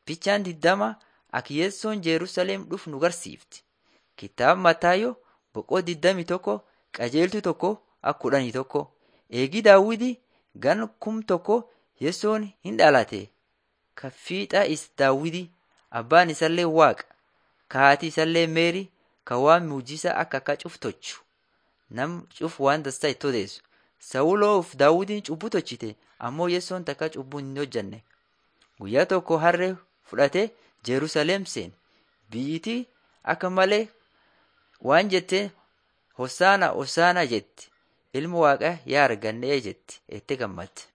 Fichaan diddama akka Yeessoon Jerusalem dhufu nu garsiifti. Kitaaba Mataayoo boqoo diddami tokko qajeeltu tokko akka kudhanii tokko. Eegi Daawiti gan kum tokko Yeessoon hin dhalate. Ka fiixa is Daawiti abbaan isallee Waaqa. Ka haati isallee Meerii ka waan muujisaa akka akka cuf tolchu. Nam cuf waan dastaa itti odeessu. Sawuloo uf Daawitiin cubbuu tolchite ammoo Yeessoon takka cubbuu hin hojjanne. Guyyaa tokko harree fudhatee Jerusalem seene. Biyyitii akka malee waan jette Hosaana Hosaana jetti. Ilma Waaqaa yaa argannee jetti. Itti gammadde.